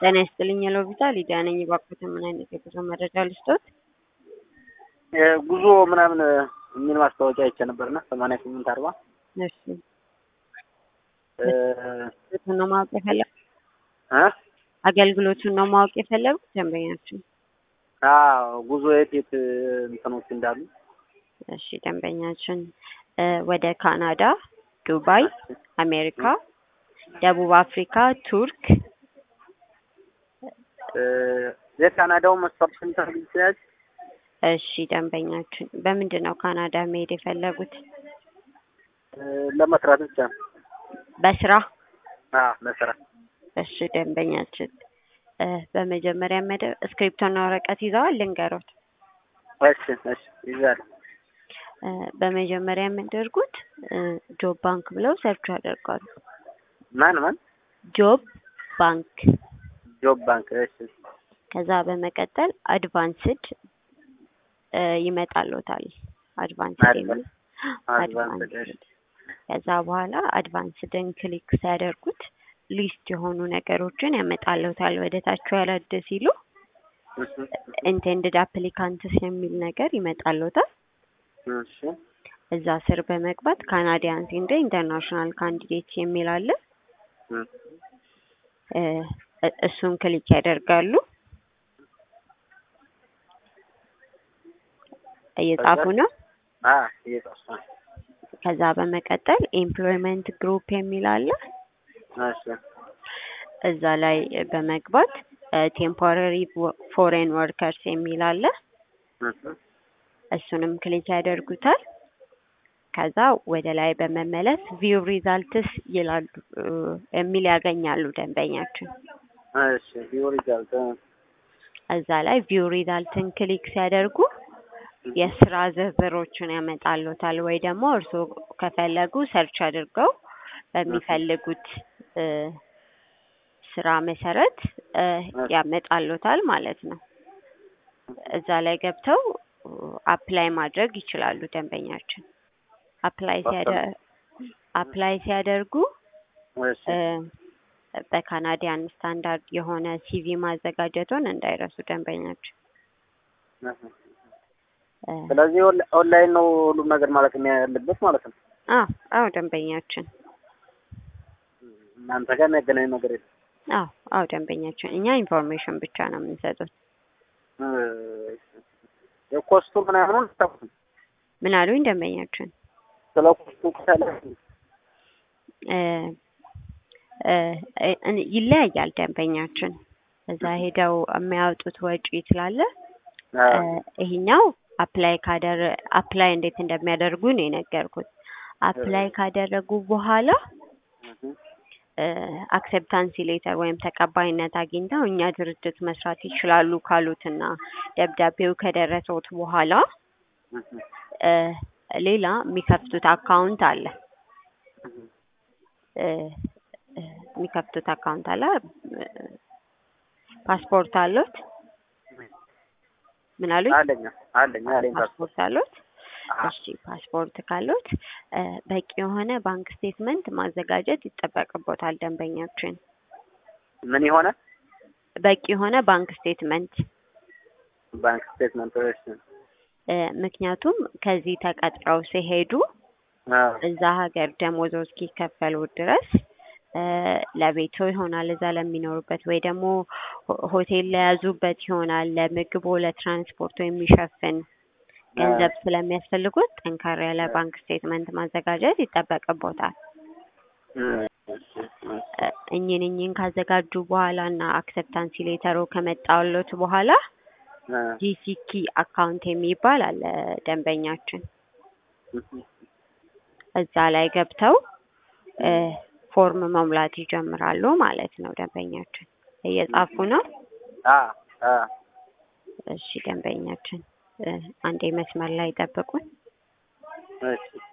ጤና ይስጥልኝ የሎቢታ ሊዲያ ነኝ። እባክዎትን ምን አይነት የጉዞ መረጃ ልስጦት? ጉዞ ምናምን የሚል ማስታወቂያ አይቼ ነበርና ሰማንያ ስምንት አርባ እሺ አገልግሎቱን ነው ማወቅ የፈለጉት? እ አገልግሎቱን ነው ማወቅ የፈለጉት ደንበኛችን? አዎ ጉዞ የት የት እንትኖች እንዳሉ እሺ ደንበኛችን እ ወደ ካናዳ፣ ዱባይ፣ አሜሪካ፣ ደቡብ አፍሪካ፣ ቱርክ እ የካናዳው መስፈርት ስንት ይችላል? እሺ ደንበኛችን በምንድን ነው ካናዳ መሄድ የፈለጉት? ለመስራት ብቻ ነው። በስራ? አዎ ለስራ። እሺ ደንበኛችን እ በመጀመሪያ መደ እስክሪፕቶና ወረቀት ይዘዋል? ልንገሮት። እሺ እሺ ይዛለሁ። እ በመጀመሪያ የሚያደርጉት እ ጆብ ባንክ ብለው ሰርች ያደርጋሉ። ማን ማን? ጆብ ባንክ ጆብ ባንክ። እሺ ከዛ በመቀጠል አድቫንስድ እ ይመጣልዎታል። አድቫንስድ የሚል አድቫንስድ። እሺ ከዛ በኋላ አድቫንስድን ክሊክ ሲያደርጉት ሊስት የሆኑ ነገሮችን ያመጣልዎታል። ወደ ታች ወረድ ሲሉ እሺ ኢንቴንድድ አፕሊካንትስ የሚል ነገር ይመጣልዎታል። እሺ እዛ ስር በመግባት ካናዲያንስ እንደ ኢንተርናሽናል ካንዲዴት የሚል አለ። እ እሱን ክሊክ ያደርጋሉ። እየጻፉ ነው። አ እየጻፍኩ ነው። ከዛ በመቀጠል ኤምፕሎይመንት ግሩፕ የሚል አለ። እሺ እዛ ላይ በመግባት ቴምፖራሪ ፎሬን ወርከርስ የሚል አለ። እሺ እሱንም ክሊክ ያደርጉታል። ከዛ ወደ ላይ በመመለስ ቪው ሪዛልትስ ይላሉ እ የሚል ያገኛሉ ደንበኛችን። እሺ ቪው ሪዛልት እዛ ላይ ቪው ሪዛልትን ክሊክ ሲያደርጉ የስራ ዝርዝሮችን ያመጣልዎታል ወይ ደግሞ እርስዎ ከፈለጉ ሰርች አድርገው በሚፈልጉት እ ስራ መሰረት እ ያመጣልዎታል ማለት ነው። እዛ ላይ ገብተው አፕላይ ማድረግ ይችላሉ ደንበኛችን። አፕላይ ሲያደር አፕላይ ሲያደርጉ እሺ እ በካናዲያን ስታንዳርድ የሆነ ሲቪ ማዘጋጀቱን እንዳይረሱ ደንበኛችን። እ ስለዚህ ኦን- ኦንላይን ነው ሁሉም ነገር ማለት ያለበት ማለት ነው። አዎ አዎ ደንበኛችን እናንተ ጋር የሚያገናኝ ነገር የለም። አዎ አዎ ደንበኛችን እኛ ኢንፎርሜሽን ብቻ ነው የምንሰጡት። እ የኮስቱ ምናምኑን አታውቁም? ምን አሉኝ ደንበኛችን? ስለ ኮስቱ ከለ እ እ እ ይለያያል ደንበኛችን። እዛ ሄደው የሚያወጡት ወጪ ስላለ እ ይሄኛው አፕላይ ካደረ አፕላይ እንዴት እንደሚያደርጉ ነው የነገርኩት። አፕላይ ካደረጉ በኋላ እ አክሴፕታንሲ ሌተር ወይም ተቀባይነት አግኝተው እኛ ድርጅት መስራት ይችላሉ ካሉትና ደብዳቤው ከደረሰዎት በኋላ እ ሌላ የሚከፍቱት አካውንት አለ እ እ የሚከፍቱት አካውንት አለ። እ ፓስፖርት አለዎት? ምን አሉኝ? አለኝ አለኝ አለኝ ፓስፖርት አለዎት? እሺ ፓስፖርት ካለዎት እ በቂ የሆነ ባንክ ስቴትመንት ማዘጋጀት ይጠበቅቦታል ደንበኛችን። ምን የሆነ በቂ የሆነ ባንክ ስቴትመንት ባንክ ስቴትመንት እሺ እ ምክንያቱም ከዚህ ተቀጥረው ሲሄዱ አዎ እዛ ሀገር ደሞዞ እስኪከፈሉ ድረስ እ ለቤቶ ይሆናል እዛ ለሚኖሩበት ወይ ደግሞ ሆ- ሆቴል ለያዙበት ይሆናል ለምግቦ ለትራንስፖርቶ የሚሸፍን ገንዘብ ስለሚያስፈልጉት ጠንካራ ያለ ባንክ ስቴትመንት ማዘጋጀት ይጠበቅቦታል። እ እኚህን እኚህን ካዘጋጁ በኋላ እና አክሰፕታንሲ ሌተሩ ከመጣሎት በኋላ ጂሲኪ አካውንት የሚባል አለ ደንበኛችን። እዛ ላይ ገብተው እ ፎርም መሙላት ይጀምራሉ ማለት ነው ደንበኛችን። እየጻፉ ነው? አ አ እሺ ደንበኛችን እ አንዴ መስመር ላይ ጠብቁን። እሺ